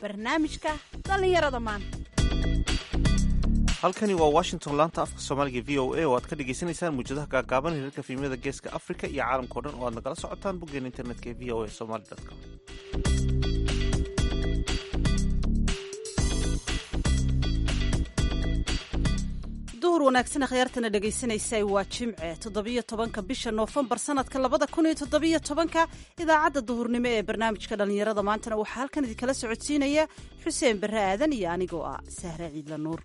barnaamijka dhallinyarada maanta halkani waa washington laanta afka soomaaliga v o a oo aad ka dhagaysanaysaan muujadaha gaagaaban hirarka fiimyada geeska africa iyo caalamkao dhan oo aad nagala socotaan boggeena internetka ee v o a somaly com duhur wanaagsan akhyaartana dhegaysanaysa waa jimce toddobiyo tobanka bisha noofembar sanadka labada kun iyo toddobiyo tobanka idaacadda duhurnimo ee barnaamijka dhallinyarada maantana waxaa halkan idinkala socodsiinaya xuseen barre aadan iyo anigoo ah sahre ciidla nuur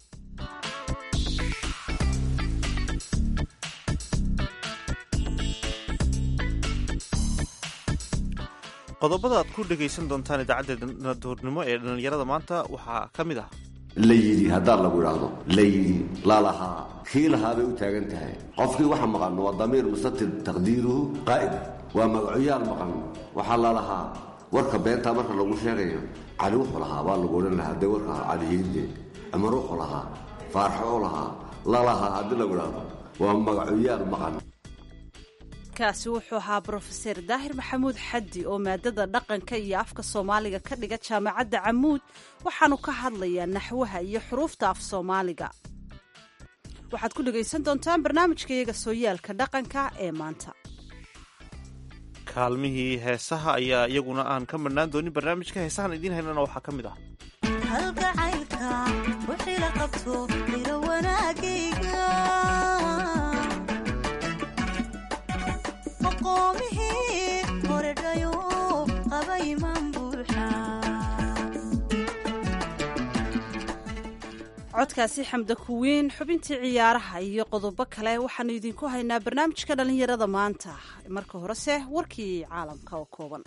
qodobada aad ku dhegaysan doontaan idaacadda duhurnimo ee dhallinyarada maanta waxaa ka mid ah la yidhi haddaad lagu idhaahdo la yidhi lalahaa kii lahaa bay u taagan tahay qofkii waxa maqan waa damiir mustatir taqdiiruhu qaa'id waa magacoyaal maqan waxaa lalahaa warka beentaa marka lagu sheegayo cali wuxuu lahaa baa lagu odhan lahaa dee warka calihiinde amar wuxuu lahaa faarxo u lahaa lalahaa haddii lagu idhaahdo waa magacoyaal maqan kaasi wuxuu ahaa brofeser daahir maxamuud xaddi oo maadada dhaqanka iyo afka soomaaliga ka dhiga jaamacadda camuud waxaanu ka hadlayaa naxwaha iyo xuruufta af soomaaliga waxaad ku dhegaysan doontaan barnaamijka iyaga sooyaalka dhaqanka ee maanta kaalmihii heesaha ayaa iyaguna aan ka marhnaan doonin barnaamijka heesahan idiin haynana waxaa ka mid ah halgacaylka wixii la qabto ilo wanaagayga aqoomihii horedhayo qaba imaan buuxa codkaasi xamda kuwiin xubintii ciyaaraha iyo qodobo kale waxaanu idinku haynaa barnaamijka dhallinyarada maanta marka horese warkii caalamka oo kooban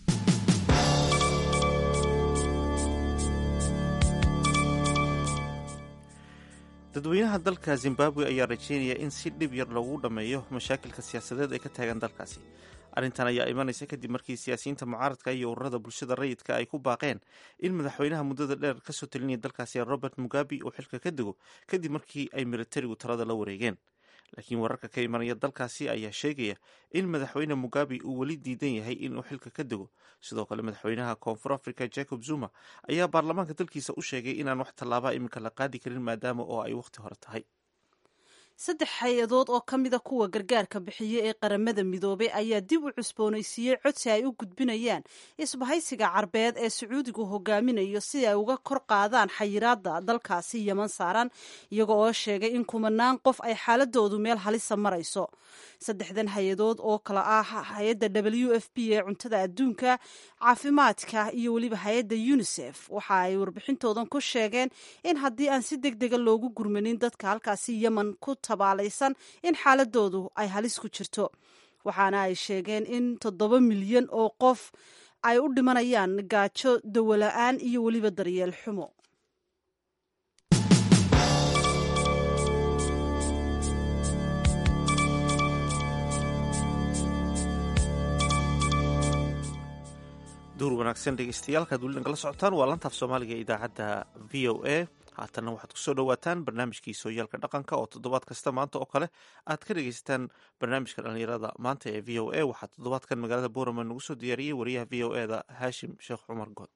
dadweynaha dalka zimbabwe ayaa rajeynaya in si dhib yar loogu dhammeeyo mashaakilka siyaasadeed ay ka taagan dalkaasi arrintan ayaa imanaysa kadib markii siyaasiyiinta mucaaradka iyo ururada bulshada rayidka ay ku baaqeen in madaxweynaha muddada dheer kasoo talinaya dalkaasi robert mugabe uu xilka ka dego kadib markii ay militarigu talada la wareegeen laakiin wararka ka imanaya dalkaasi ayaa sheegaya in madaxweyne mugabe uu weli diidan yahay inuu xilka ka dego sidoo kale madaxweynaha koonfur africa jacob zuma ayaa baarlamaanka dalkiisa u sheegay inaan wax tallaabaa iminka la qaadi karin maadaama oo ay wakhti hore tahay saddex hay-adood oo ka mida kuwa gargaarka bixiya ee qaramada midoobay ayaa dib u cusboonaysiiyey codsi ay u gudbinayaan isbahaysiga carbeed ee sacuudigu hogaaminayo si ay uga kor qaadaan xayiraada dalkaasi yeman saaran iyaga oo sheegay in kumanaan qof ay xaaladoodu meel halisa marayso saddexdan hay-adood oo kale ah hay-adda w f b ee cuntada adduunka caafimaadka iyo weliba hay-adda unisef waxa ay warbixintoodan ku sheegeen in haddii aan si deg dega loogu gurmanin dadka halkaasi yemen ku tabaalaysan in xaaladoodu ay halis ku jirto waxaana ay sheegeen in toddoba milyan oo qof ay u dhimanayaan gaajo dawola-aan iyo weliba daryeel xumo duur wanaagsan dhegeystayaaalkaad weli nagala socotaan waa lantaaf soomaaliga ee idaacadda v o a haatanna waxaad kusoo dhawaataan barnaamijkii sooyaalka dhaqanka oo toddobaad kasta maanta oo kale aad ka dhegeysataan barnaamijka dhallinyarada maanta ee v o a waxaa toddobaadkan magaalada boorama nagu soo diyaariyey wariyaha v o e da haashim sheekh cumar good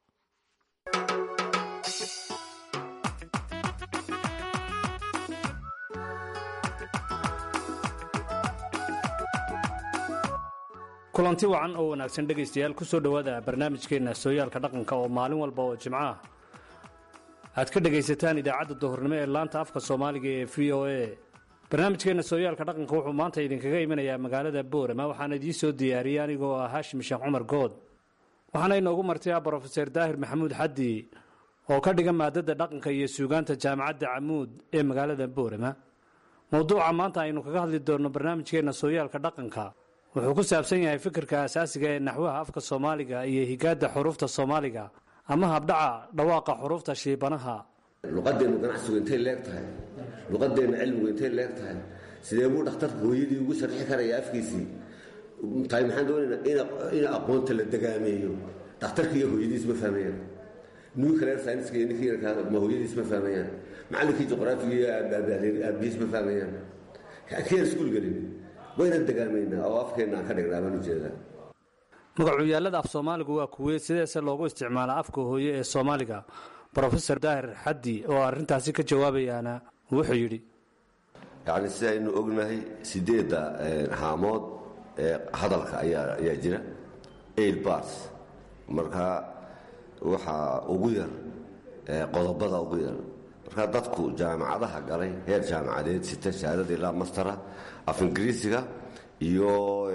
kulanti wacan oo wanaagsan dhegaystayaal ku soo dhowaada barnaamijkeenna sooyaalka dhaqanka oo maalin walba oo jimco ah aad ka dhegaysataan idaacadda duhurnimo ee laanta afka soomaaliga ee v o a barnaamijkeenna sooyaalka dhaqanka wuxuu maanta idinkaga imanayaa magaalada boorama waxaana idiin soo diyaariyey anigoo ah haashim sheekh cumar good waxaana inoogu martay brofeser daahir maxamuud xaddi oo ka dhiga maadada dhaqanka iyo suugaanta jaamacadda camuud ee magaalada boorama mowduuca maanta aynu kaga hadli doonno barnaamijkeenna sooyaalka dhaqanka wuxuu ku saabsan yahay fikirka asaasiga ee naxwaha afka soomaaliga iyo higaadda xuruufta soomaaliga ama habdhaca dhawaaqa xuruufta shiibanaha luqadeennu ganacsigu intay leeg tahay luqadeenna cilmigu intay leeg tahay sidee buu dhakhtarka hooyadii ugu sharxi karaya afkiisii tahay maxaan doonaynaa in aqoonta la degaameeyo dhakhtarka iyo hooyadiis ma fahmayaan nuclear science iyo ninkii ma hooyadiis ma fahmayaan macallinkii juqraafiga iyo aabihiis ma fahmayaan keen iskuul gelin wayna degaamaynaa oo afkeenna aan ka dhignaa baan ujeedaa magacuyaallada af soomaaligu waa kuwee sideese loogu isticmaalaa afka hooye ee soomaaliga brofesor daahir xaddi oo arrintaasi ka jawaabayaana wuxuu yidhi yacni si aynu ognahay sideedda haamood ee hadalka ayaa ayaa jira eight bars marka waxaa ugu yar qodobada ugu yar marka dadku jaamacadaha galay heer jaamacadeed sita shahaadada ilaa mastera af ingiriisiga iyo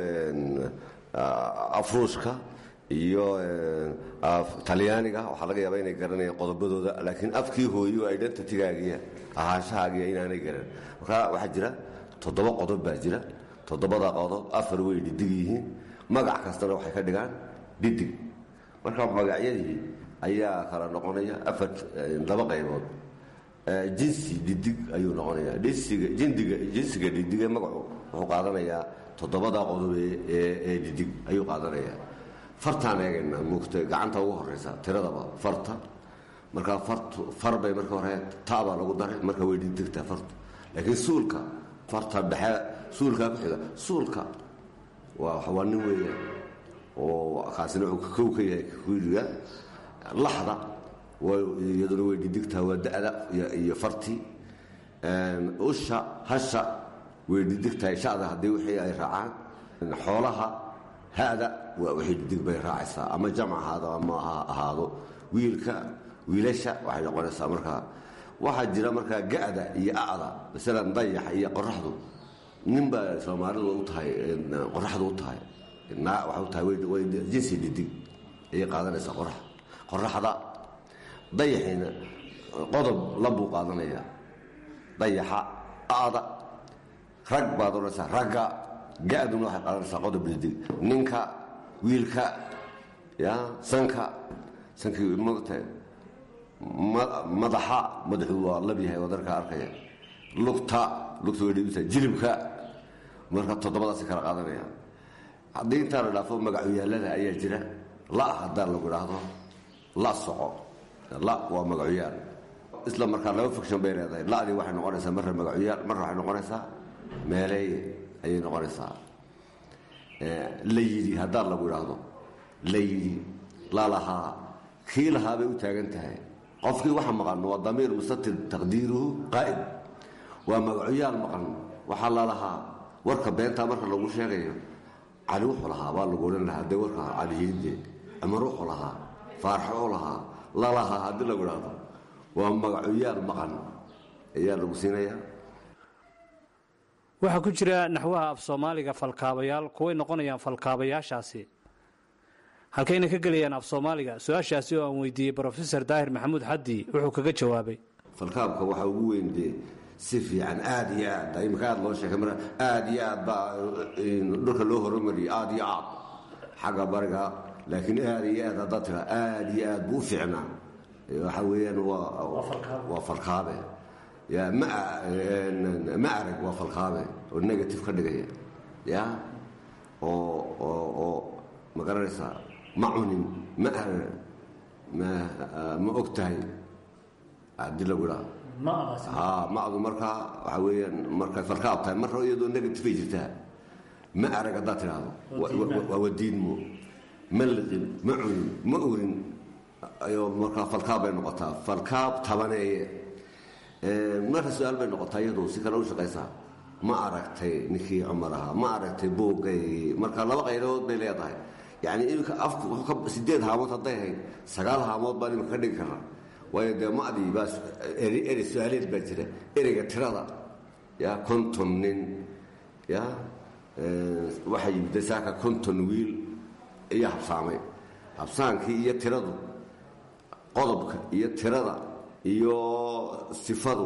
afruushka iyo talyaaniga waxaa laga yaaba inay garanayaan qodobadooda laakiin afkii hooye oo identitygaagiya ahaanshahaagiya inaanay garan marka waxaa jira toddoba qodob baa jira toddobada qodob afar way dhidig yihiin magac kastana waxay ka dhigaan dhidig marka magacyadii ayaa kala noqonaya afar laba qaybood jinsi dhidig ayuu noqonaya jinsiga dhidige magacu wuxuu qaadanayaa toddobada qodob ee dhidig ayuu qaadanaya fartaan eegayna muugta gacanta ugu horeysa tiradaba farta markaa far bay marka hore tabaa lagu daray marka way dhidigtaa fartu laakiin suulka farta dhexe suulkaa ku xiga suulka waa nin weeyaan oo kaasina wuxuu kow ka yahay kuidiga laxda iyaduna way dhidigtaa waa da'da iyo farti usha hasha way dhidigtahay shada haddii wixii ay raacaan xoolaha hada waa wixii dhidig bay raacaysaa ama jamc ahaado ama ha ahaado wiilka wiilasha waxay noqonaysaa markaa waxaa jira markaa ga'da iyo a'da masalan dayaxa iyo qoraxdu nin baa soomaalidu u tahay qoraxdu u tahay waxay u tahay way jinsi dhidig ayay qaadanaysaa qorax qoraxda dayaxiina qodob labuu qaadanayaa dayaxa a'da rag baad odhanaysaa ragga ga-duna waxay qaadanaysaa qodob dhidig ninka wiilka ya sanka sankii mogtahay madaxa madaxu waa lab yahay wadarka arkaya lugta lugta way dhibisa jilibka marka toddobadaasi kala qaadanaya haddii intaa la dhaafo magacuyaallada ayaa jira la haddaa lagu idhaahdo la soco la waa magacuyaal isla markaa laba fiction bay leedahay la'dii waxay noqonaysaa marra magacuyaal marra waxay noqonaysaa meeleeye ayay noqonaysaa la yidhi haddaa lagu idhaahdo la yidhi lalahaa kii lahaa bay u taagan tahay qofkii waxa maqan waa damiir mustatir taqdiiruhu qaa'id waa magacuyaal maqan waxaa lalahaa warka beentaa marka lagu sheegayo cali wuxuu lahaa baa lagu odhan lahaa dee warka calihiinde amar wuxuu lahaa faarxo u lahaa lalahaa haddii lagu idhaahdo waa magacuyaal maqan ayaa lagu siinayaa waxaa ku jira naxwaha af soomaaliga falkaabayaal kuway noqonayaan falkaabayaashaasi halkayna ka gelayaan af soomaaliga su-aashaasi oo aan weydiiyey brofesor daahir maxamuud xaddi wuxuu kaga jawaabay falkaabka waxaa ugu weyn dee si fiican aad iyo aad imika aad loo sheegay mar aad iyo aad baa dhulka loo horumariyay aad iyo aad xagga bariga laakiin aad iyo aad haddaad tiraa aad iyo aad buu u fiicnaa waxa weeyaan waa falkaabe ya ma arag waa falkaabe oo negative ka dhigaya ya oo oo oo ma garanaysaa ma cunin ma arag ma og tahay haddii lagu idhaa madu markaa waxaa weyaan markay falkaab tahay marra iyadoo negative ay jirtaa ma arag haddaad tidhaahdo waa wadiidmo ma liqin ma cunin ma urin ayoo markaa falkaab bay noqotaa falkaab tabaneeye marka su-aal bay noqotaa iyadu si kale u shaqaysaa ma aragtay ninkii cumar ahaa ma aragtay boogay marka laba qaydood bay leedahay yani imika afku sideed haamood hadday hayd sagaal haamood baan imika ka dhigi karnaa waayo dee madii baa ere su-aaleed baa jira ereyga tirada ya konton nin ya waxaa yimid saaka konton wiil ayaa habsaamay habsaankii iyo tiradu qodobka iyo tirada iyo sifadu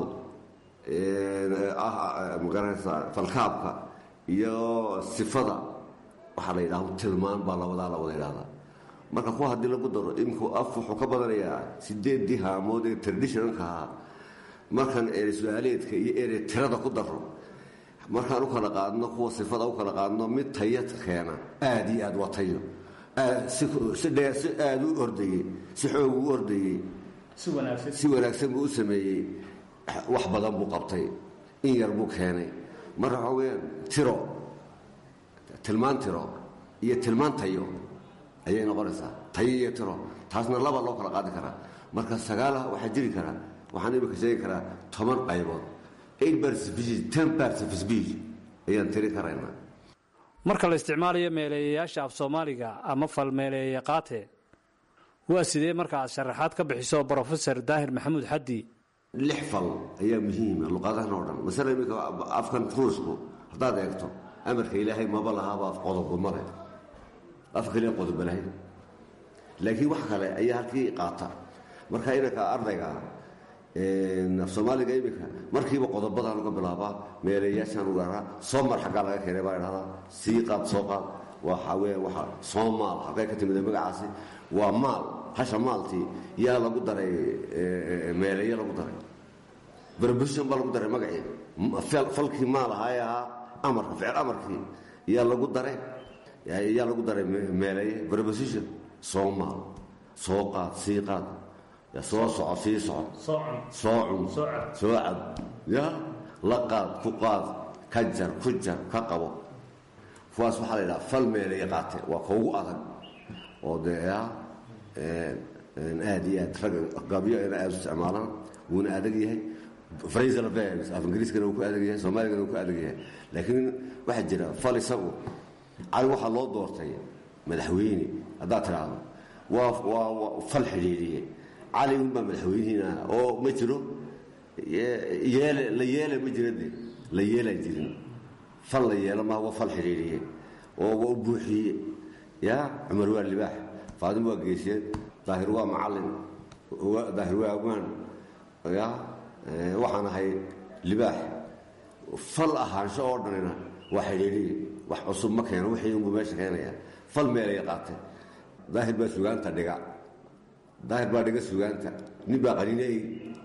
magaranaysaa falkaabka iyo sifada waxaa la yidhahdo tilmaan baa labadaa la wada yidhahdaa marka kuwa haddii lagu daro iminku af wuxuu ka badanayaa sideeddii haamood ee traditionalka ahaa markaan ere su-aaleedka iyo ere tirada ku daro markaan u kala qaadno kuwa sifada u kala qaadno mid taya keena aad iyo aad waa tayo si dheer si aada u ordayey si xoog u ordayey si wanaagsan buu u sameeyey wax badan buu qabtay in yar buu keenay marka waxaa weyaan tiro tilmaan tiro iyo tilmaan tayo ayay noqonaysaa tayo iyo tiro taasna laba loo kala qaadi karaa marka sagaalaha waxaa jiri karaa waxaan imika sheegi karaa toban qaybood eight parts of speech ten parts of speech ayaan tiri karaynaa marka la isticmaalayo meeleeyayaasha af soomaaliga ama falmeeleeya qaate waa sidee marka aad sharaxaad ka bixiso brofesor daahir maxamuud xaddi lix fal ayaa muhiima luqadahan oo dhan masala iminka afkan ruusku haddaad eegto amarka ilaahay maba lahaaba af qodobo male af kaliya qodobo lahayn laakiin wax kale ayaa halkii qaata marka inanka ardayga af soomaaliga iminka markiiba qodobadaan uga bilaabaa meeleeyaashaan uga araa soo mar xaggaa laga keenay baa idhahdaa sii qaad soo qaad waxa weya waa soomaal xaggay ka timid magacaasi waa maal hasha maaltii yaa lagu daray meeleeyo lagu daray brbushon baa lagu daray magacii falkii maal ahaa ee ahaa amarka ficil amarkii yaa lagu daray yaa lagu daray meeleeye brposition soo maal soo qaad sii qaad soo soco sii soco soo cun soo cab ya la qaad ku qaad ka jar ku jar ka qabo kuwaas waxaa la yidhaha fal meeleeye qaate waa kaugu adag oo dee aad iyo aad ragga gabyo ina aad u isticmaalaan wuuna adag yahay phrasal verbs af ingiriiskana uu ku adag yahay soomaaligana uu ku adag yahay laakiin waxaa jira fal isagu cali waxaa loo doortay madaxweyne haddaad tidhaahdo waa waa fal xidhiidhiye cali unbaa madaxweynihiina oo ma jiro yeele la yeela ma jira de la yeelaan jirin fal la yeelo maha waa fal xidhiidhiye oo waa u buuxiye ya cumar waa libaax faadimo waa geesyeed daahir waa macalin daahir waa amaan ya waxaan ahay libaax fal ahaansho oo dhanina waa xidhiidhiye wax cusub ma keeno wixii unbuu meesha keenaya fal meelay qaatay daahir baa sugaanta dhiga daahir baa dhiga sugaanta nin baa qaninay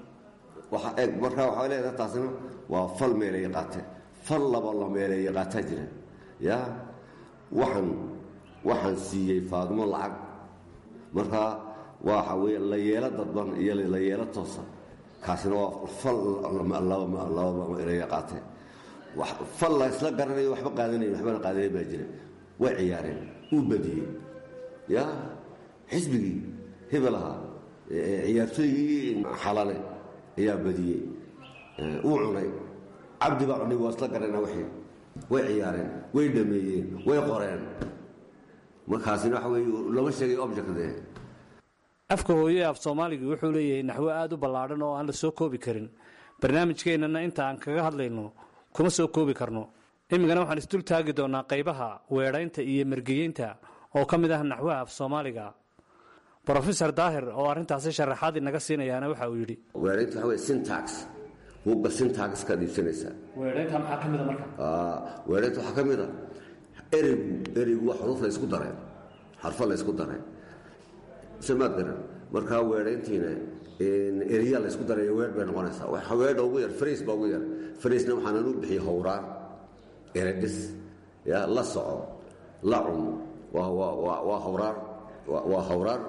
markaa waxaa leedaha taasina waa fal meelay qaate fal laba la meelay qaataa jira ya waxaan waxaan siiyey faadimo lacag markaa waxa weye la yeelo dadban iyo la yeelo toosa kaasina waa fal laba meelay qaate fal la isla garanayo waxba qaadanayn waxbana qaadanayn baa jira way ciyaareen uu badiyey ya xisbigii hebel ahaa ciyaartooygii xalale ayaa badiyey uu cunay cabdi baa cunay waa isla garana wixii way ciyaareen way dhameeyeen way qoreen markaasina waxa wey lama sheegay objectde afka hooye af soomaaliga wuxuu leeyahay naxwo aada u ballaadhan oo aan la soo koobi karin barnaamijkeennana inta aan kaga hadlayno kuma soo koobi karno imikana waxaan isdul taagi doonaa qaybaha weedhaynta iyo mergeyeynta oo ka mid ah naxwaha af soomaaliga brofesor daahir oo arrintaasi sharaxaad inaga siinayaana waxa uu yidhi weeraynta waxa wey syntax buugga syntax ka dhiibsanaysaa weedhaynta maxaa ka mida marka weeraynta waxaa ka mid a ereygu ereygu waa xuruuf la ysku daray xarfo la ysku daray samaad garan markaa weedhayntiina ereya la ysku daray weer bay noqonaysaa waxa weedha ugu yar farays baa ugu yar faraysna waxaanan u bixiyey howraan eredhis ya la soco la cun waa waa waa howraar waa hawraar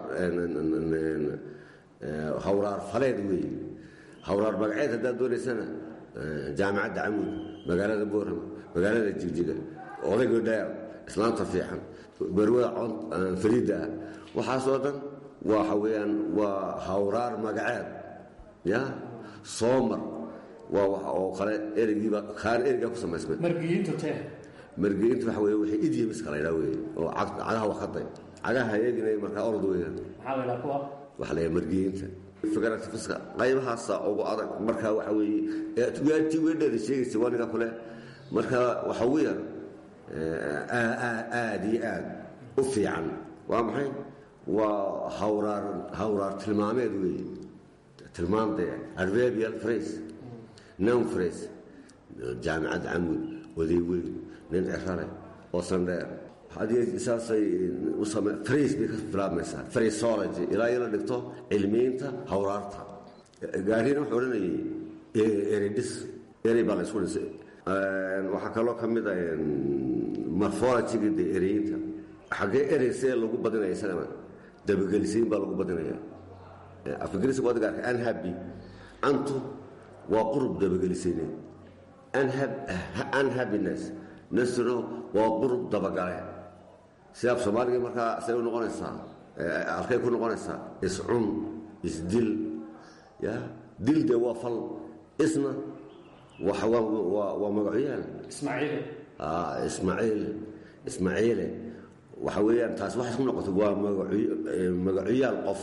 hawraar faleed weeye hawraar magaceed haddaad doonaysana jaamicadda camuud magaalada boorama magaalada jigjiga odayga dheer islaamta fiican barwada fariidda ah waxaasoo dhan waxa weeyaan waa hawraar magaceed ya soomar waa oo kale ereygiiba kaan ereygaa ku samaysmay margiyintu tee margeyinta waxa wey wixii idyamiska la ydhaa weeye oo cagaha wakaday cagaha eeginay markaa orod weeyaan maxaa la ydhaha kuwa waxa la margeyinta fikratifiska qaybahaasa ugu adag markaa waxa weeye ti weedheeda sheegaysa waniga kule markaa waxa ugu yar aad iyo aad u fiican waa maxay waa hawraar hawraar tilmaameed weeye tilmaamdee adverbial phrase noun phrase jaamicad camud oday weyn nin cirale oo sandheer saasay frais bay ka bilaabmaysaa phraseology ilaa ila dhigto cilmiinta hawraarta gaarina wuxuu odhanayay eredhis erey baa la isku dhisay waxaa kaloo ka mid a morphologyga de ereyinta xaggee erey see lagu badinaya isagana dabagelisiin baa lagu badinaya afingiriiska waad gaarka anhabi antu waa qurub dabagelisayneed unhappiness nasro waa qurub dabagale sida af soomaaliga markaa say u noqonaysaa halkay ku noqonaysaa iscun isdil ya dil dee waa fal isna waa magacyaal ismaaciil ismaaciile waxa weeyaan taas waxay isku noqotay waa magacuyaal qof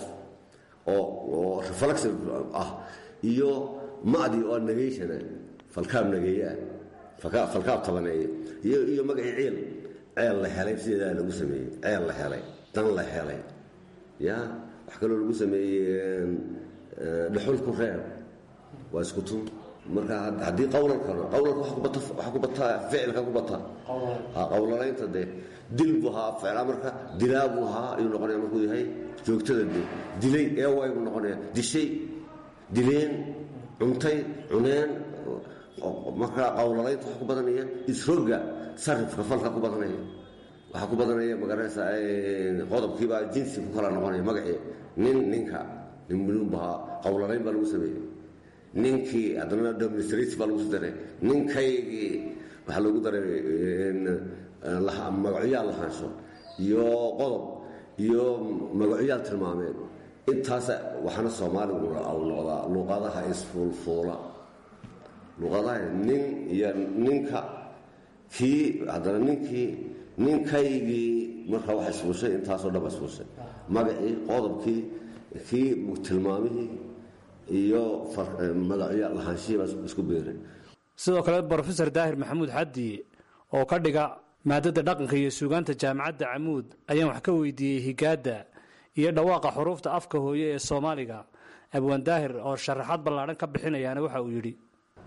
oo reflexive ah iyo ma'di oo negayshana falkaab nageeyaa falkaab tabaneeye iyo magacii ciil ceel la helay sideedaa lagu sameeyey ceel la helay dan la helay ya wax kaloo lagu sameeyey dhuxul ku reer waa isku tun marka haddii qawlalkana qawlalka waxa ku bataa ficilka ku bataa qawlalaynta dee dil buu ahaa ficil amarka dilaa buu ahaa ayuu noqonaya markuu yahay joogtada dee dilay eeway buu noqonaya dishay dileen cuntay cuneen marka qawlalaynta waxa ku badanaya isroga sarifka falka ku badanaya waxaa ku badanaya magaranaysa qodobkiibaa jinsi ku kala noqonaya magacii nin ninka nin buluun buu ahaa qawlalayn baa lagu sameeyey ninkii haddana administrative baa lagu soo daray ninkaygii waxaa loogu daray magacyaal lahaansho iyo qodob iyo magacyaal tilmaameed intaas waxaana soomaaligu au noqdaa luqadaha isfuulfuula luqadaha nin iyo ninka kii haddana ninkii ninkaygii markaa waxa isfuushay intaasoo dhan ba isfuushay magacii qodobkii kii tilmaamihii iyo magacyo lahaanshihiiba isku beeray sidoo kale brofesor daahir maxamuud xaddi oo ka dhiga maadada dhaqanka iyo suugaanta jaamacadda camuud ayaan wax ka weydiiyey higaadda iyo dhawaaqa xuruufta afka hooye ee soomaaliga abwaan daahir oo sharaxaad ballaadhan ka bixinayaana waxa uu yidhi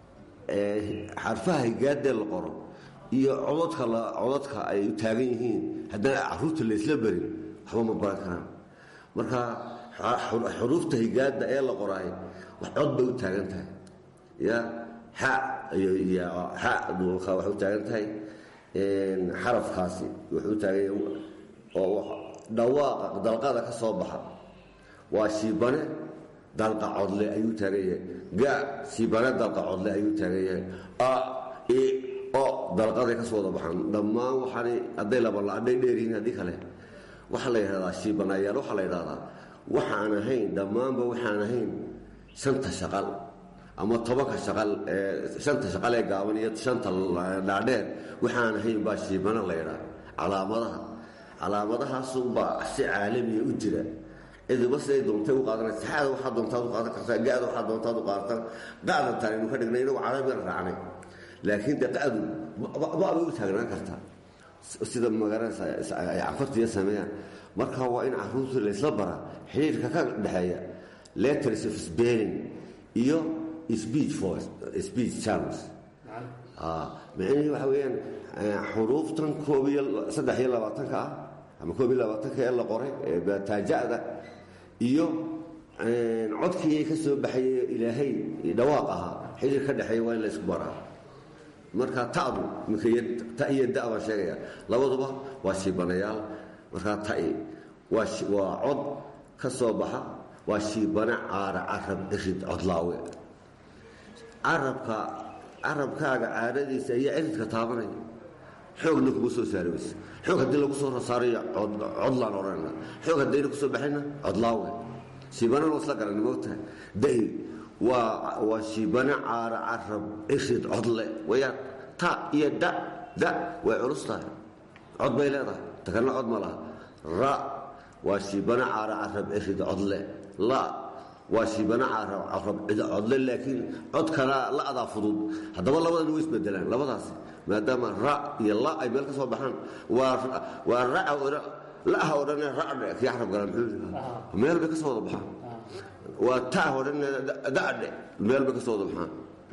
xarfaha higaadee la qoro iyo codadka codadka ay u taagan yihiin haddana caruurta laysla berin waxba ma baran karaan marka xuruufta higaada ee la qoraay wax cod bay u taagan tahay ya xa xa waxay u taagan tahay xarafkaasi wuxuu u taagan oo dhawaaqa dalqada ka soo baxa waa shiibane dalqa codle ayuu taagan yahay ga shiibane dalqa codle ayuu taagan yahay a i o dalqaday ka soo wada baxaan dhammaan waxaanay hadday labala hadday dheeryihiin haddii kale waxaa la yidhahdaa shiibanayaal waxaa la yidhahdaa waxaan ahayn dhammaanba waxaan ahayn shanta shaqal ama tobanka shaqal shanta shaqal ee gaaban iyo shanta dhaadheer waxaan ahayn baa shiibana la ydhaa calaamadaha calaamadahaasunbaa si caalamiya u jira cidiba siday doontay u qaadanaysa xaada waxaa doontaad u qaadan kartaa gaada waxaa doontaad u qaadatan qa'dan taanaynu ka dhignay inagu carabigan raacnay laakiin dee qa'du babay u taagnaan kartaa sida magaranaysa ay cafartiya sameeyaan marka waa in caruurta laysla baraa xiriirka ka dhexeeya letters of spelling iyo speech for speech channels micnihii waxa weeyaan xuruuftan koob iyo saddex iyo labaatanka ah ama koob iyo labaatanka ee la qoray ee taaja'da iyo codkii ka soo baxaye ilaahay dhawaaq ahaa xiriir ka dhexeeya waa in laysku baraa marka ta'du ta iyo da baan sheegaya labaduba waa shiibanayaal markaa ta'i waa cod ka soo baxa waa shiibane caara carab cirid codlaawe carabka carabkaaga caadadiisa iyo ciridka taabanaya xoogna kuma soo saari weyse xoog haddii lagu soo saarayo codlaan odhanayna xoog haddayna ku soo baxayna codlaawe shiibanana isla garanay moogtahay da'i waa waa shiibane caara carab cirid codle wayaan ta iyo da da way culus tahay cod bay leedahay takalna cod ma laha ra waa shiibane caara carab cirid codle la waa shiibane caarab carab cid codle laakiin codkana la'daa fudud haddaba labadan way isbedelaan labadaasi maadaama ra iyo la ay meel ka soo baxaan waa raca la'ha odhane racdhe kii carab gala muxuu meel bay ka soo wada baxaan waa ta odhane da'dhe meel bay ka soo wada baxaan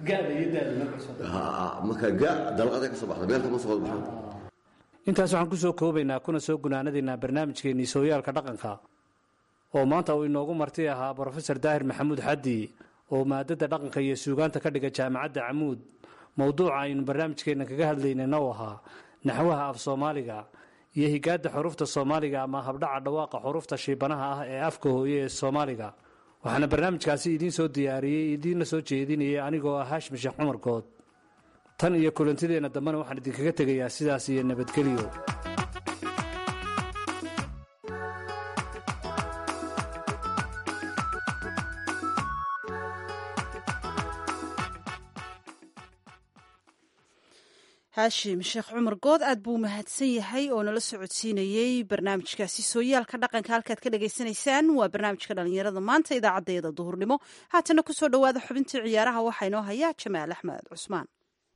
marka ga dalqaday ka soo baxda meel kama soo wada baxaan intaas waxaan ku soo koobaynaa kuna soo gunaanadaynaa barnaamijkeennii sooyaalka dhaqanka oo maanta uu inoogu marti ahaa brofesor daahir maxamuud xaddi oo maadada dhaqanka iyo suugaanta ka dhiga jaamacadda camuud mowduuca aynu barnaamijkeenna kaga hadlaynayna u ahaa naxwaha af soomaaliga iyo higaadda xuruufta soomaaliga ama habdhaca dhawaaqa xuruufta shiibanaha ah ee afka hooye ee soomaaliga waxaana barnaamijkaasi idiin soo diyaariyey idiinla soo jeedinayay anigoo ah haashim sheekh cumar good tan iyo kulantideenna dambena waxaan idinkaga tegayaa sidaas iyo nabadgelyo haashim sheekh cumar good aad buu mahadsan yahay oo nala socodsiinayey barnaamijkaasi sooyaalka dhaqanka halkaad ka dhagaysanaysaan waa barnaamijka dhalinyarada maanta idaacadeeda duhurnimo haatana kusoo dhowaada xubintii ciyaaraha waxaa inoo hayaa jamaal axmed cusmaan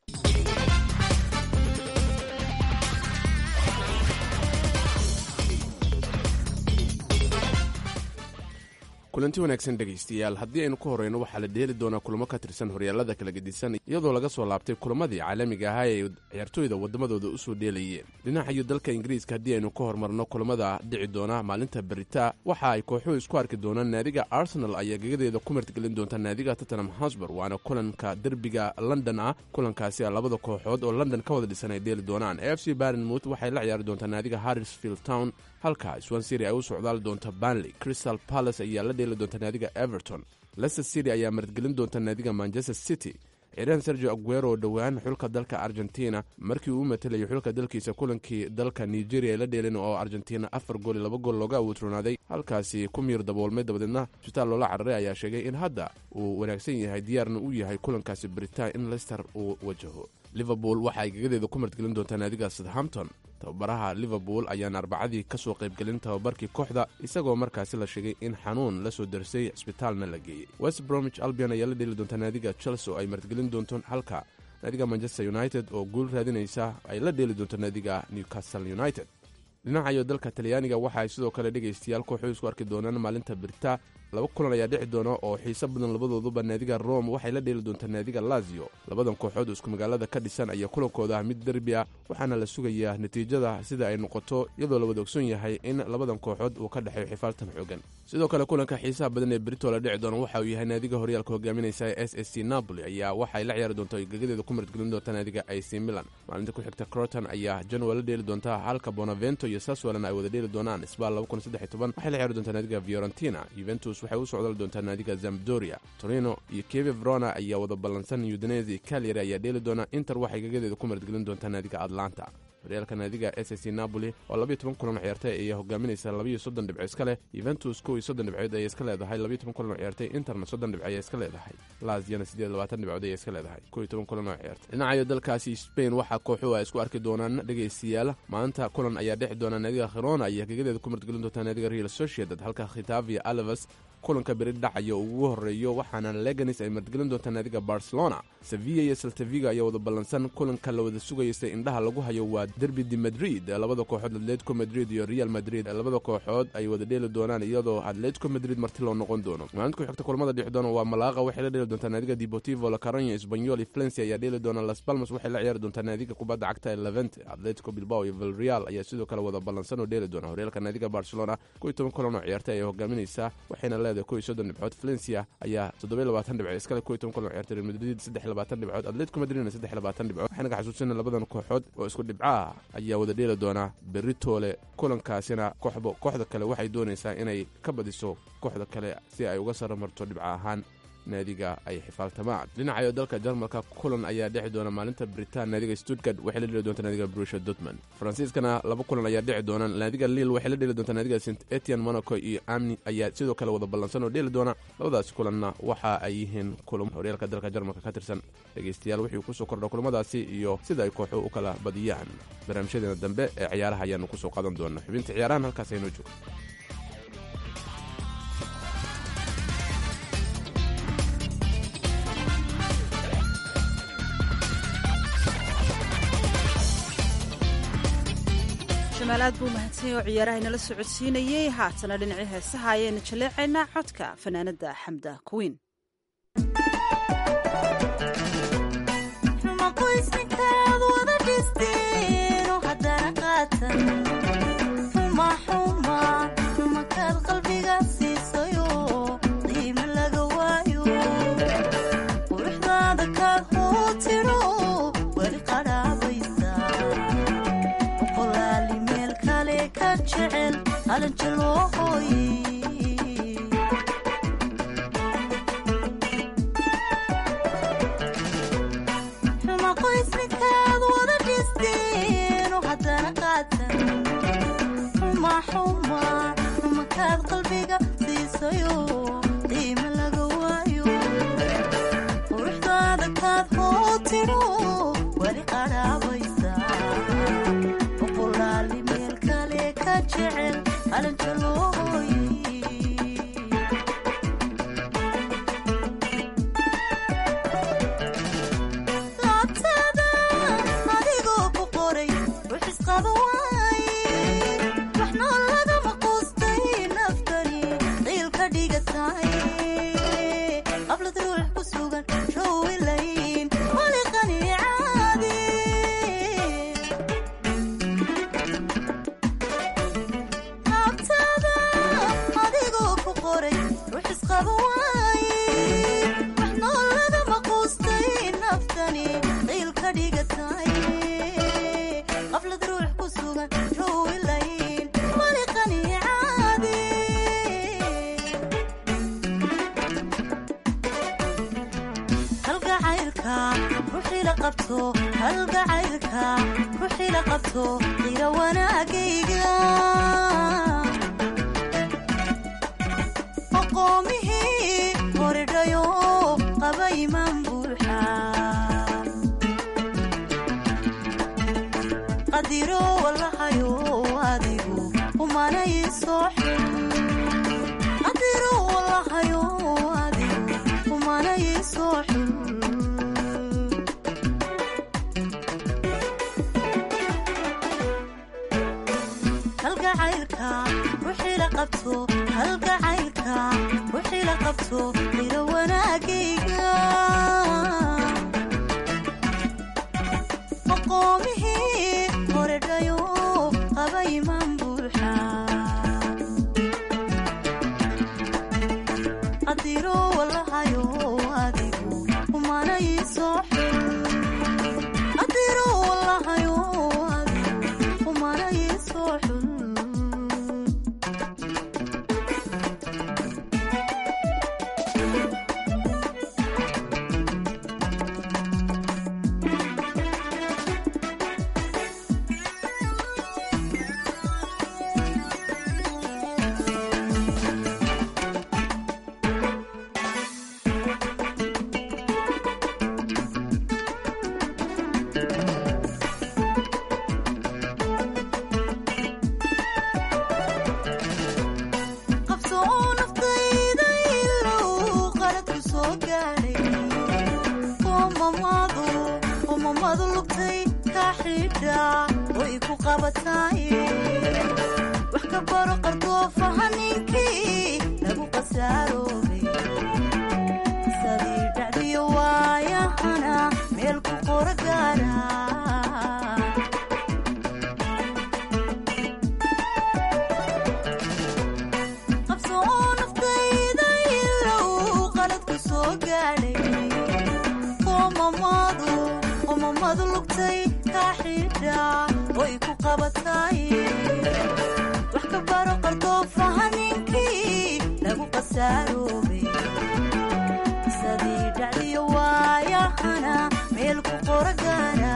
kulanti wanaagsan dhegaystayaal haddii aynu ka horreyno waxaa la dheeli doonaa kulamo ka tirsan horyaalada kala gedisan iyadoo laga soo laabtay kulamadii caalamiga ahaa ee ciyaartooyda waddamadooda u soo dheelayeen dhinacayo dalka ingiriiska haddii aynu ka hormarno kulamada dhici doona maalinta berita waxa ay kooxuhu isku arki doonaan naadiga arsenal ayaa gegadeeda ku martigelin doonta naadiga tottenham hosber waana kulanka derbiga london ah kulankaasi a labada kooxood oo london ka wada dhisan ay dheeli doonaan f c barnmouth waxay la ciyaari doontaa naadiga harrisfield town halka swansiri ay u socdaali doonta banley crystal palace ayaa la dheeli doonta naadiga everton leicester city ayaa martigelin doonta naadiga manchester city ciiraan sergio aguero oo dhowaan xulka dalka argentina markii uu u matalayay xulka dalkiisa kulankii dalka nigeria ay la dheelin oo argentina afar gool iyo laba gool looga awoodroonaaday halkaasi ku miir daboolmay dabadeedna isbitaal loola cararay ayaa sheegay in hadda uu wanaagsan yahay diyaarna u yahay kulankaasi britain in leicester uu wajaho liverpool waxa ay gegadeeda ku martigelin doontaa naadiga southampton tababaraha liverpool ayaan arbacadii ka soo qaybgelin tababarkii kooxda isagoo markaasi la sheegay in xanuun la soo darsay cisbitaalna la geeyey west bromwich albion ayaa la dheeli doontaa naadiga chelsea oo ay martigelin doonto halka naadiga manchester united oo guul raadinaysa ay la dheeli doonto naadiga newcastle united dhinacayo dalka talyaaniga waxa ay sidoo kale dhegaystayaal kooxuu isku arki doonaan maalinta birta laba kulan ayaa dhici doona oo xiiso badan labadooduba naadiga rome waxay la dheeli doontaa naadiga lazio labadan kooxood oo isku magaalada ka dhisan ayaa kulankooda ah mid derbi ah waxaana la sugayaa natiijada sida ay noqoto iyadoo la wada ogson yahay in labadan kooxood uu ka dhexeeyo xifaaltan xoogan sidoo kale kulanka xiisaha badan ee brito la dhici doona waxa uu yahay naadiga horyaalka hogaaminaysa ee s s c napoli ayaa waxay la ciyaari doontaa gegadeeda ku martgelin doonta naadiga ac milan maalinta ku xigta croton ayaa janwa la dheeli doontaa halka bonavento iyo saswalan ay wada dheeli doonaan isbaal waxay la ciyaari doontaa naadiga fiorentina juventus waxay u socdali doontaa naadiga zamdoria torino iyo keve verona ayaa wada ballansan udinesi calyary ayaa dheeli doona inter waxay gegadeeda ku martgelin doontaa naadiga atlanta horyaalka naadiga s c napoli oo labiyo toban kulan ciyaartay ayaa hogaaminaysa labiyo soddon dhibco iska leh yuventus kow iyo soddon dhibcood ayay iska leedahay labiyo toban kulan oo ciyaartay interna soddon dhibco ayay iska leedahay laziana siddeed labaatan dhibcood ayay iska leedahay kow iyo toban kulan oo ciyaartay dhinacayo dalkaasi spain waxaa kooxuhu ay isku arki doonaan dhegaystayaal maanta kulan ayaa dhexi doona naadiga khirona ayaa gegadeeda ku martgelin doontaa naadiga real sociedad halka khitavia alevas kulanka beri dhacaya ugu horeeyo waxaana leganis ay martgelin doontaa naadiga barcelona sevilla iyo saltaviga ayaa wada ballansan kulanka la wada sugaysa indhaha lagu hayo waa derbi de madrid labada kooxood atletico madrid iyo real madrid labada kooxood ay wada dheeli doonaan iyadoo atletico madrid marti loo noqon doono maalinta ku xigta kulamada dhixi doona waa malaqa waxay la dheeli doontaa naadiga deportivo la caronya espanyol iyo valencia ayaa dheeli doona las palmas waxay la ciyaari doontaa naadiga kubadda cagta ee levente atletico bilbao iyo vilreal ayaa sidoo kale wada ballansan oo dheeli doona horyaalka naadiga barcelona kow iyo toban kulan oo ciyaartay ayay hogaaminaysaa waxayna leedahay kow iyo soddon dhibcood valencia ayaa toddoba iyo labaatan dhibcood iskale kow iyo toban kulan oo ciyaartay real madrid saddex iyo labaatan dhibcood atletico madridna saddex iyo labaatan dhibcood waxayna ka xasuusina labadan kooxood oo isku dhibcaah ayaa wada dheeli doonaa beritoole kulankaasina kooxba kooxda kale waxay doonaysaa inay ka badiso kooxda kale si ay uga saro marto dhibca ahaan naadiga ay xifaaltamaan dhinacayo dalka jarmalka kulan ayaa dhexi doona maalinta britain naadiga stuttgart waxay la dheli doontaa naadiga brusha dortmund faransiiskana laba kulan ayaa dheci doona naadiga lille waxay la dheli doontaa naadiga st etian monaco iyo amni ayaa sidoo kale wada ballansan oo dheeli doona labadaasi kulanna waxa ay yihiin kulan horyaalka dalka jarmalka ka tirsan dhegaystayaal wixii kusoo kordha kulamadaasi iyo sida ay kooxu u kala badiyaan barnaamijyadeena dambe ee ciyaaraha ayaanu kusoo qaadan doona xubinta ciyaarahan halkaas aynoo joogo jamaal aad buu mahadsanyay oo ciyaaraha inala socodsiinayey haatana dhinacii heesaha ayaenu jaleecaynaa codka fanaanada xamda kuwiin maqoysninkaad wada dhisteeno haddana qaatan xumaxuma makaad qalbiga siisayo qiimo laga waayo quruxdaada kaad huu tiro weli qadhaabaysa boqolaali meel kale ka jecel qalanjaloo hooye maqoysninkaad wada dhisteeno haddana qaatan xumaxuma makaad qalbiga siisayo qiimo laga waayo quruxdaada kaad hoo tiro weli qadhaabaysa qalanjalooy laabtada adigoo ku qoray rux isqaba waaye wax nool lagama quustay naftani qiil ka dhigatay qablad ruux ku sugan rowilayn waliqani caadi laabtada adigoo ku qoray rux isqaba waaye wax nool lagama quustay naftani qiil ka dhigatay qablad ruux ku sugan rowilayn waliqani caadi halgacaylka ruuxii la qabto halgacaylka ruuxii la qabto qira wanaagayga aqoomihii horidhayo qaba imaan buuxa qadiro walahayo adigu umanay soo xun qadiro walahayo adigu umanay soo xun halgacaylka ruuxii la qabto halgacaylka ruuxii la qabto qira wanaagayga aqoomihii horedhayo qaba imaan buuxa qadiro walahayo adigu umanay soo xun qadiro walahayo adigu umanay soo xun qabsoo naftayda ilow qaladku soo gaadhay qoomamadu qoomamadu lugtay ka xidha way ku qabatay wax ka baro qardoofaha ninkii lagu qasaaroobay sadii dhacdiyo waayahana meel ku qora gaara qabsoo naftayda ilow qaladku soo gaadhay qoomamadu qoomamadu lugtay ka xidha way ku qabatay wax ka baro qardoofaha ninkii lagu qasaaroobay sadii dhacdiyo waayahana meel ku qora gaara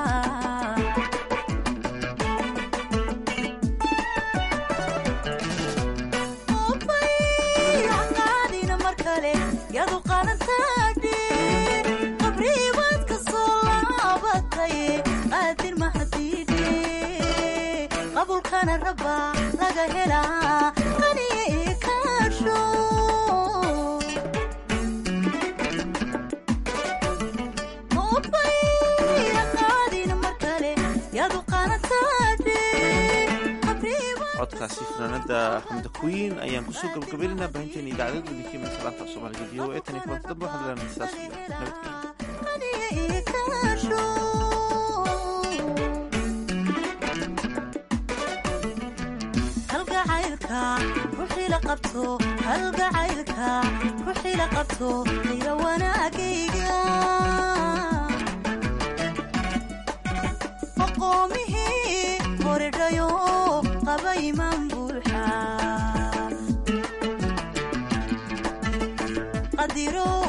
qaadina mar kale yadu qalantaadhe qabriibaad ka soo laabatay qaadir mahadiidhe qabulkana rabba laga helaa qaniye ee kaasho qaadina mar kale yadu qalantaadhe codkaasi fanaanada xamda queen ayaan kusoo gabagabaynaynaa baahinteena idaacadada idinkiima salaanta soomaaliga v o e tan iyo kulanta dambe waxaan leenahay sidaas iyo nabadgelyo halgacaylka ruuxii la qabto halgacaylka ruuxii la qabto qira wanaagayga aqoomihii horedhayo qaba imaan buuxa qadiro